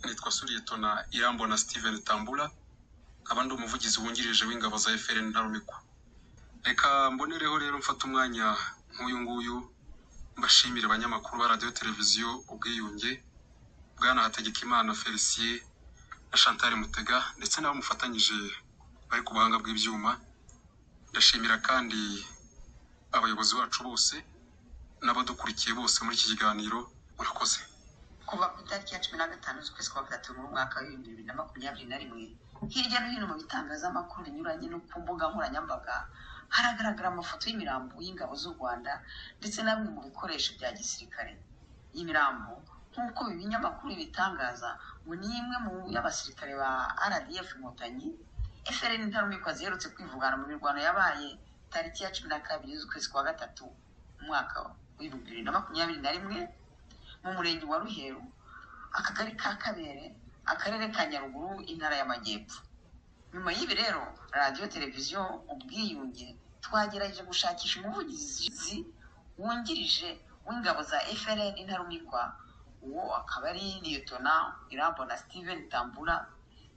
yitwa Suriyetona Irambona Steven Tambula nkaba ndi umuvugizi wungirije w'ingabo za FRN Ntarumikwa reka mbonereho rero mfata umwanya nk'uyu nguyu mbashimire abanyamakuru ba radiyo televiziyo ubwiyunge bwana Hategekimana Felicien na Chantal Mutega ndetse n'abo mufatanyije bari ku buhanga bw'ibyuma ndashimira kandi abayobozi bacu bose n'abadukurikiye bose muri iki kiganiro murakoze kuva ku itariki ya cumi na gatanu z'ukwezi kwa gatatu muri mwaka w'ibihumbi bibiri na makumyabiri na rimwe hirya no hino mu bitangazamakuru binyuranye no ku mbuga nkoranyambaga haragaragara amafoto y'imirambo y'ingabo z'u rwanda ndetse na bimwe mu bikoresho bya gisirikare iyi mirambo nk'uko ibi binyamakuru bibitangaza ngo ni imwe mu y'abasirikare ba rdf inkotanyi frn intarumikwa ziherutse kwivugana mu mirwano yabaye tariki ya cumi na kabiri z'ukwezi kwa gatatu mu mwaka w'ibihumbi bibiri na makumyabiri na rimwe mu murenge wa ruheru akagari ka kabere akarere ka nyaruguru intara y'amajyepfo nyuma y'ibi rero radiyo televiziyo ubwiyunge twagerageje gushakisha umuvugizi wungirije w'ingabo za frn intarumikwa uwo akaba ari liyetona irambona steven tambura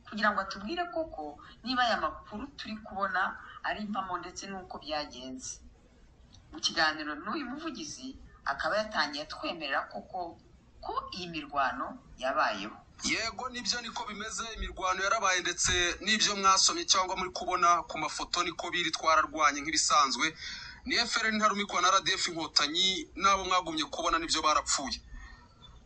kugira ngo atubwire koko niba aya makuru turi kubona ari impamo ndetse n'uko byagenze mu kiganiro n'uyu muvugizi akaba yatangiye atwemerera koko ko iyi mirwano yabayeho yego nibyo niko bimeze imirwano yarabaye ndetse n'ibyo mwasomye cyangwa muri kubona ku mafoto niko biri twararwanye nk'ibisanzwe ni FRN ntarumikwa na RDF inkotanyi n'abo mwagumye kubona nibyo barapfuye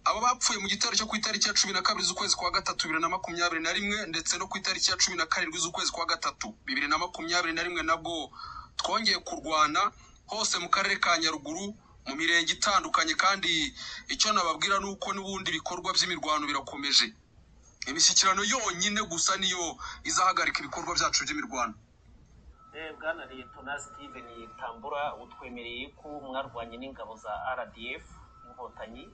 abo bapfuye mu gitero cyo ku itariki ya cumi na kabiri z'ukwezi kwa gatatu bibiri na makumyabiri na rimwe ndetse no ku itariki ya cumi na karindwi z'ukwezi kwa gatatu bibiri na makumyabiri na rimwe nabwo twongeye kurwana hose mu karere ka nyaruguru mu mirenge itandukanye kandi icyo nababwira ni uko n'ubundi ibikorwa by'imirwano birakomeje imishyikirano yonyine gusa niyo izahagarika ibikorwa byacu by'imirwano Eh, bwana liyetona steven tambura utwemereye ko mwarwanye n'ingabo za rdf inkotanyi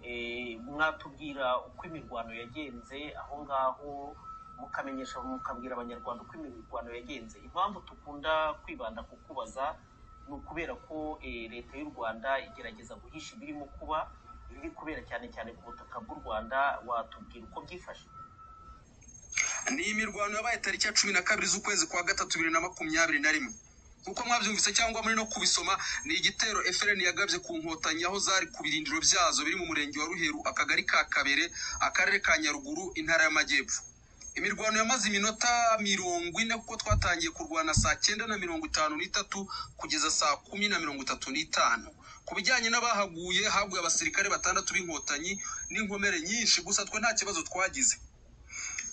Eh, mwatubwira uko imirwano yagenze aho ngaho mukamenyesha mukabwira abanyarwanda uko imirwano yagenze impamvu tukunda kwibanda ku kubaza ni ukubera ko eh, leta y'u rwanda igerageza guhisha ibirimo kuba ibiri kubera cyane cyane ku butaka bw'u rwanda watubwira uko byifashe ni imirwano yabaye tariki ya cumi na kabiri z'ukwezi kwa gatatu bibiri na makumyabiri na rimwe nk'uko mwabyumvise cyangwa muri no kubisoma ni igitero FRN yagabye ku nkotanyi aho zari ku birindiro byazo biri mu murenge wa ruheru akagari ka kabere akarere ka nyaruguru intara y'amajyepfo imirwano yamaze iminota mirongo ine kuko twatangiye kurwana saa cyenda na mirongo itanu n'itatu kugeza saa kumi na mirongo itatu n'itanu ku bijyanye n'abahaguye haguye abasirikare batandatu b'inkotanyi n'inkomere nyinshi gusa twe nta kibazo twagize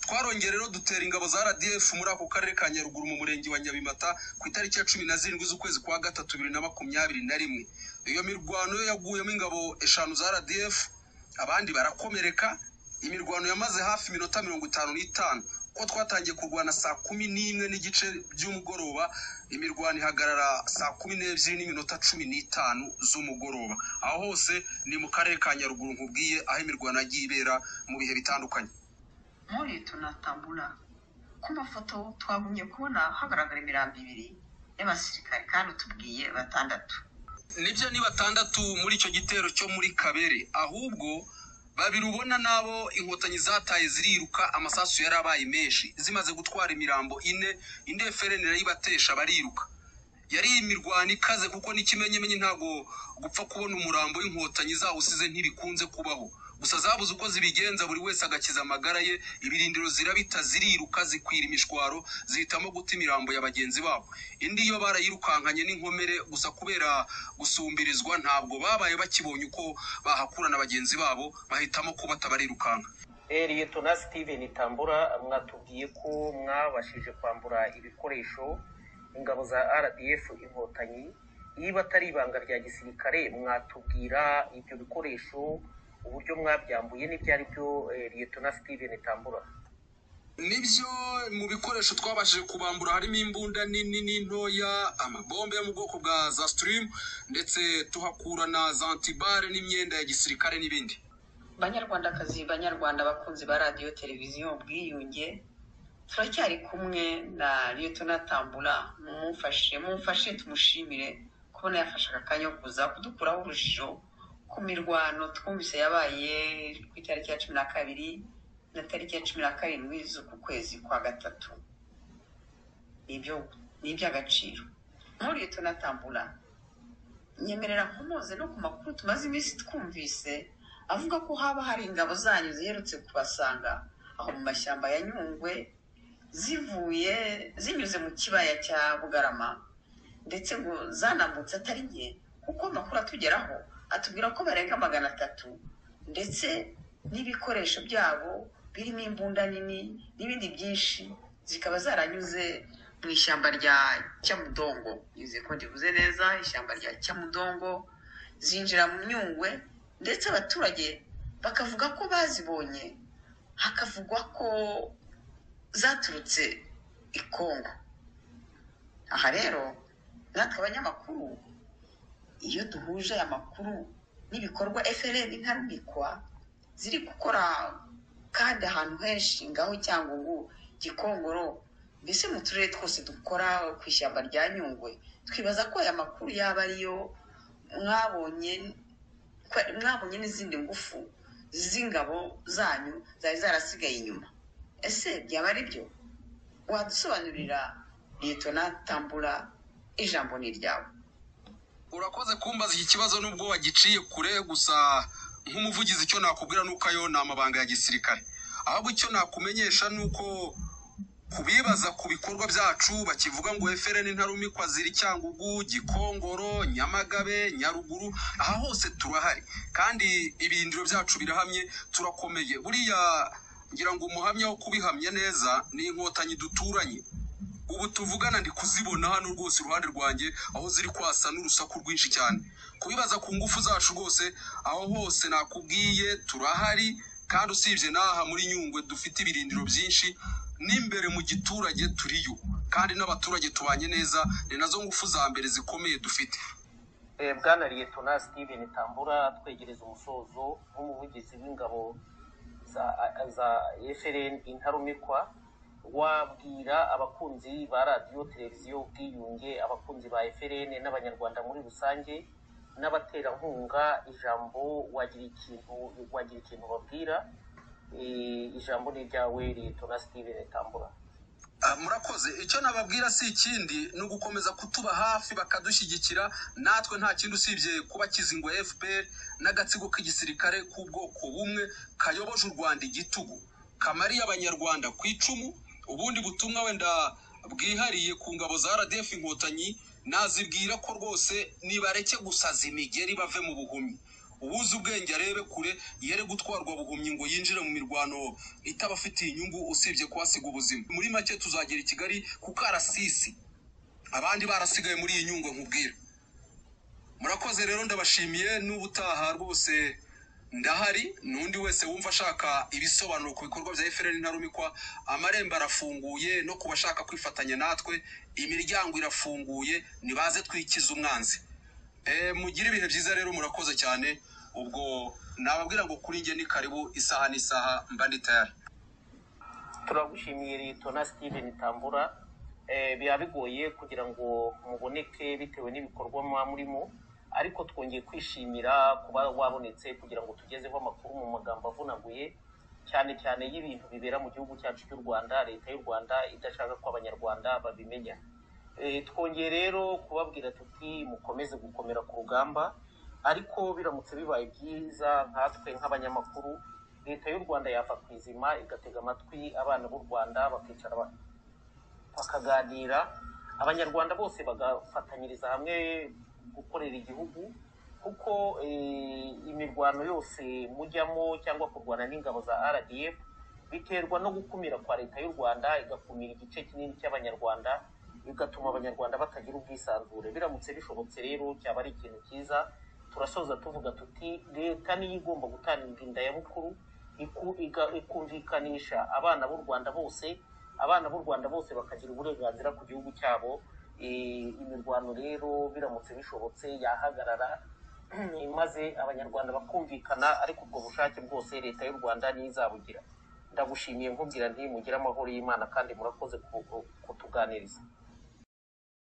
twarongeye rero dutera ingabo za RDF muri ako karere ka Nyaruguru mu murenge wa Nyabimata ku itariki ya cumi na zirindwi z'ukwezi kwa gatatu bibiri na makumyabiri na rimwe iyo mirwano yo yaguyemo ingabo eshanu za RDF abandi barakomereka imirwano yamaze hafi iminota mirongo itanu n'itanu kuko twatangiye kurwana saa kumi n'imwe n'igice by'umugoroba imirwano ihagarara saa kumi n'ebyiri n'iminota cumi n'itanu z'umugoroba aho hose ni mu karere ka Nyaruguru nkubwiye aho imirwano yagiye ibera mu bihe bitandukanye muri tunatambura ku mafoto twagumye kubona hagaragara imirambo ibiri y'abasirikare kandi utubwiye batandatu nibyo ni batandatu muri icyo gitero cyo muri kabere ahubwo babiri ubona n'abo inkotanyi zataye ziriruka amasasu yarabaye menshi zimaze gutwara imirambo ine indi efereni irayibatesha bariruka yari imirwano ikaze kuko n'ikimenyemenye ntabwo gupfa kubona umurambo w'inkotanyi zawusize ntibikunze kubaho gusa zabuze uko zibigenza buri wese agakiza amagara ye ibirindiro zirabita ziriruka zikwira imishwaro zihitamo guta imirambo ya bagenzi babo indi yo barayirukankanye n'inkomere gusa kubera gusumbirizwa ntabwo babaye bakibonye uko bahakura na bagenzi babo bahitamo ko batabarirukanka Eh, liyetona steven tambura mwatubwiye ko mwabashije kwambura ibikoresho ingabo za rdf inkotanyi niba atari ibanga rya gisirikare mwatubwira ibyo bikoresho uburyo mwabyambuye n'ibyo ari byo eh, liyetona steven tambura nibyo mu bikoresho twabashije kubambura harimo imbunda nini n'intoya amabombe yo mu bwoko bwa za sitirimu ndetse tuhakura na za antibare n'imyenda ya gisirikare n'ibindi banyarwandakazi banyarwanda bakunzi ba radiyo televiziyo ubwiyunge turacyari kumwe na liyetona tambura mumufashe mumufashe tumushimire kubona yafashe aka kanya ko kuza kudukuraho urujijo ku mirwano twumvise yabaye ku itariki ya cumi na kabiri na tariki ya cumi na karindwi z'uku kwezi kwa gatatu nibyo ni iby'agaciro nkuriye tunatambura nyemerera kumuze no ku makuru tumaze iminsi twumvise avuga ko haba hari ingabo zanyu ziherutse kubasanga aho mu mashyamba ya nyungwe zivuye zinyuze mu kibaya cya bugarama ndetse ngo zanambutse atari nke kuko amakuru atugeraho atubwira ko barenga magana atatu ndetse n'ibikoresho byabo birimo imbunda nini n'ibindi byinshi zikaba zaranyuze mu ishyamba rya cyamudongo yizeye ko ndivuze neza ishyamba rya cyamudongo zinjira mu myungwe ndetse abaturage bakavuga ko bazibonye hakavugwa ko zaturutse i kongo aha rero natwe abanyamakuru iyo duhuje amakuru n'ibikorwa FLN ntarumikwa ziri gukora kandi ahantu henshi ngaho cyangwa ubu gikongoro mbese mu turere twose dukora ku ishyamba rya nyungwe twibaza ko aya makuru yaba ariyo mwabonye ko- mwabonye n'izindi ngufu z'ingabo zanyu zari zarasigaye inyuma ese byaba ari byo wadusobanurira liyetona tambura ijambo ni iryawe urakoze kumbaza iki kibazo nubwo wagiciye kure gusa nk'umuvugizi icyo nakubwira ni uko ayo ni amabanga ya gisirikare ahubwo icyo nakumenyesha ni uko kubibaza ku bikorwa byacu bakivuga ngo FLN ntarumikwa ziri Cyangugu, Gikongoro, Nyamagabe, Nyaruguru aha hose turahari kandi ibirindiro byacu birahamye turakomeye buriya ngira ngo umuhamya wo kubihamya neza ni inkotanyi duturanye ubu tuvugana ndi kuzibona hano rwose iruhande rwanjye aho ziri kwasa n'urusaku rwinshi cyane kubibaza ku ngufu zacu rwose aho hose nakubwiye turahari kandi usibye n'aha muri nyungwe dufite ibirindiro byinshi n'imbere mu giturage turiyo kandi n'abaturage tubanye neza ni nazo ngufu za mbere zikomeye dufite Eh, bwana liyetona steven tambura twegereza umusozo nk'umuvugizi w'ingabo za za frn intarumikwa wabwira abakunzi ba radiyo televiziyo ubwiyunge abakunzi ba frn n'abanyarwanda muri rusange n'abaterankunga ijambo wagira ikintu wagira ikintu babwira Eh, ijambo ni iryawe liyetona steven tambura Ah, murakoze icyo nababwira si ikindi ni ugukomeza kutuba hafi bakadushyigikira natwe nta kindi usibye kuba kizingwa fpr n'agatsiko k'igisirikare k'ubwoko bumwe kayoboje u rwanda igitugu kamariye abanyarwanda ku icumu ubundi butumwa wenda bwihariye ku ngabo za rdf inkotanyi nazibwira ko rwose nibareke gusaza imigeri bave mu buhumyi ubuze ubwenge arebe kure yere gutwarwa buhumyi ngo yinjire mu mirwano itabafitiye inyungu usibye kuhasiga ubuzima muri make tuzagera i kigali ku karasisi abandi barasigaye muri iyi nyungu nkubwira murakoze rero ndabashimiye n'ubutaha rwose ndahari n'undi wese wumva ashaka ibisobanuro ku bikorwa bya FLN ntarumikwa amarembo arafunguye no ku bashaka kwifatanya natwe imiryango irafunguye nibaze twikize umwanzi Eh, mugire ibihe byiza rero murakoze cyane ubwo nababwira ngo kuri njye ni karibu isaha n'isaha mba ndi tayari turagushimiye liyetona steven tambura Eh, biba bigoye kugira ngo muboneke bitewe n'ibikorwa muba murimo ariko twongeye kwishimira kuba wabonetse kugira ngo tugezeho amakuru mu magambo avunaguye cyane cyane y'ibintu bibera mu gihugu cyacu cy'u rwanda leta y'u rwanda idashaka ko abanyarwanda babimenya Eh, twongeye rero kubabwira tuti mukomeze gukomera ku rugamba ariko biramutse bibaye byiza nkatwe nk'abanyamakuru leta y'u rwanda yava ku izima igatega amatwi abana b'u rwanda bakicara ba- bakaganira abanyarwanda bose bagafatanyiriza hamwe gukorera igihugu kuko eh, imirwano yose mujyamo cyangwa kurwana n'ingabo za rdf biterwa no gukumira kwa leta y'u rwanda igakumira igice kinini cy'abanyarwanda bigatuma abanyarwanda batagira ubwisanzure biramutse bishobotse rero cyaba ari ikintu cyiza turasoza tuvuga tuti leta niyo igomba gutanga indayabukuru iku- iga- ikumvikanisha abana b'u rwanda bose abana b'u rwanda bose bakagira uburenganzira ku gihugu cyabo Eh, imirwano rero biramutse bishobotse yahagarara maze abanyarwanda bakumvikana ariko ubwo bushake bwose leta y'u rwanda niyo izabugira ndagushimiye nkubwira nti mugire amahoro y'imana kandi murakoze ku- kutuganiriza